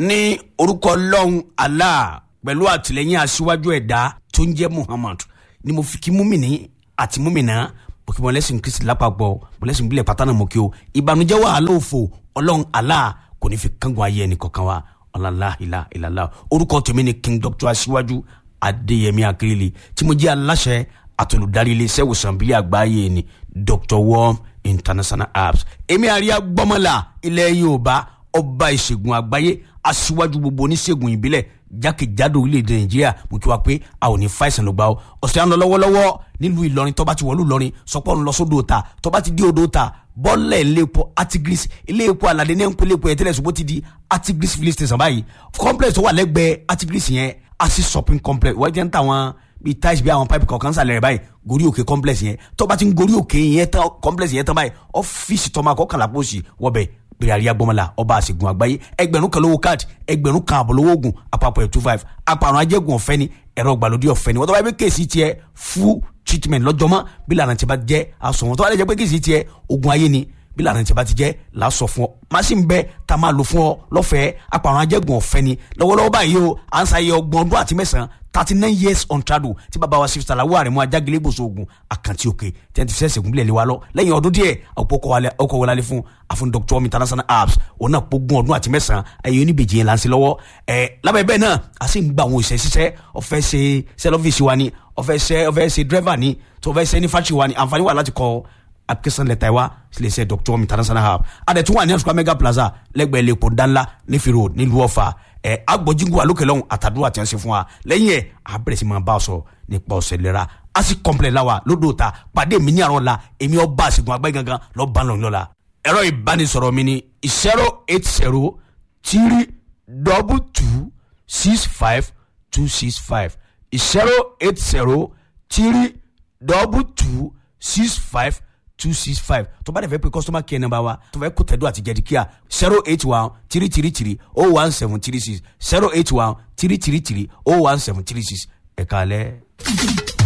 ní orúkọ ọlọ́run allah pẹ̀lú àtìlẹ́yìn aṣíwájú ẹ̀dá tó ń jẹ́ muhammad ni mo fi kí múmìnì àti múmìnà mo kí wọn lẹ́sìn kristi lápapọ̀ mo lẹ́sìn bílẹ̀ pátá náà mo kí o ìbànújẹ́ wàhálà òfò ọlọ́run allah kò ní fi kángun ayé ẹnì kọ̀ọ̀kan wa ọ̀làlá ìlà ìlàlá orúkọ tèmi ni king doctor aṣíwájú adéyẹmí akérèlé tí mo jẹ́ aláṣẹ àtolùdarí iléeṣẹ́ ìwòsàn bílẹ̀ àgbáyé ni dr worm international apps èmi àríyá gbọ́mọlá ilẹ̀ yorùbá ọba ìṣègùn àgbáyé aṣíwájú gbogbo oníṣègùn ìbílẹ̀ jákèjádò orílẹ̀-èdè nàìjíríà mo kí wa pé a ò ní fàìsàn ló gbà ó ọ̀sẹ̀ à ń lọ lọ́wọ́lọ́wọ́ nílùú ìlọrin tọ́ba ti wọ̀lú ìlọrin sọpọ́ ń lọ sódò ta tọ́ba ti dé odò ta bọ́ọ̀lẹ̀ iléepo artigris iléepo aládé ní ẹ̀ńpẹ́ iléepo ẹ̀tẹ́lẹ̀ ṣùgbọ́n ti di artigris filling station báyìí complex tó wà lẹ́gbẹ̀ẹ́ artigris yẹn asi shopping complex wọ́n jẹ́ ń ta wọn bíi tiles bíi àwọn pipe kọ̀ọ̀kan sàlẹ̀ rẹ̀ báyìí gorí òkè complex yẹn tọ́ba ti ń gorí òkè yẹn tán complex yẹn tán báyìí ọ́fíìsì tọ́ma kọ́kànlá pósì wọ́bẹ̀ bẹ̀rẹ̀ àríyá gbọ́mọlá ọba àṣegun àgbáyé ẹgbẹ̀rún kan lówó káàdì ẹgbẹ̀rún kan àbọ̀ lówó oògùn àpapọ̀ ẹ̀ two five àpàrọ̀ ajẹ́gun ọ̀fẹ́ ni ẹ̀rọ ìgbàlódé ọ̀fẹ́ ni wọ́n tó bá yẹ pé kéèsì tiẹ̀ full treatment lọ́jọ́mọ́ bí lànà tí bá jẹ́ aṣọ wọn tó bá yẹ pé kéèsì tiẹ̀ ogun ayé ni bí lànà tí bá ti jẹ́ làásọ fún ọ machine bẹ tá a máa lò fún ọ lọ́fẹ̀ẹ́ àpàrọ̀ ajẹ́gun ọ̀fẹ́ ni lọ́wọ́lọ́wọ́ báyìí o à ń sáyé ọgbọ̀n ọdún àti mẹ́sàn-án thirty nine years on trado tí bàbá wa sifisa la wà rẹ̀ mú ajágilé gbòòso ogun àkàntì òkè tí wọ́n ti fẹ́ sẹ̀gùn bílẹ̀ lé wa lọ lẹ́yìn ọdún díẹ̀ ọkọ̀ wọlé fún àfún dr international apps òun náà pógun ọdún àti mẹ́sàn-án ẹ̀yìn oníbejì yẹn là ń ṣe lọ́wọ́ ẹ̀ lábẹ́ bẹ́ẹ̀ náà a sì ń gba àwọn òṣìṣẹ́ ṣiṣẹ́ ọ̀fẹ́ ṣe sẹ́lọ́fíìsì wa ni ọ̀fẹ́ ṣe ọ̀fẹ́ ṣe dírẹ́fà ni tó ọ̀fẹ́ ṣe ní fáṣì wa ni àǹfààní wà láti kọ́ application letter wa sílẹ̀ ṣe dr international app adẹ̀tún wà ní ẹ̀sùn mega plaza lẹ́gbẹ̀ẹ́ lẹ́kọ̀ọ́ ńláńlá nífi road nílùú ọ̀fà ẹ agbọjíngu alókè lọhùn àtàdúrà tí wọn ṣe fún wa lẹ́yìn ẹ abẹrẹ sí máa bá a sọ nípa ọsẹ lera a sì kọmplẹ la wa lódò ta pàdé mi ní àrọ la èmi ọba àṣegun àgbáyé gangan lọ bá lọ lọla. ẹ̀rọ ìbánisọ̀rọ̀ mi ni zero eight zero three double two six five two six five zero eight zero three double two six five two six five tó bá dẹ̀ fẹ́ pé customer care number wa tó fẹ́ kó tẹ̀dọ́ àti jẹ̀díkíà zero eight one three three three oh one seven three six zero eight one three three three oh one seven three six ẹ̀ka alẹ́.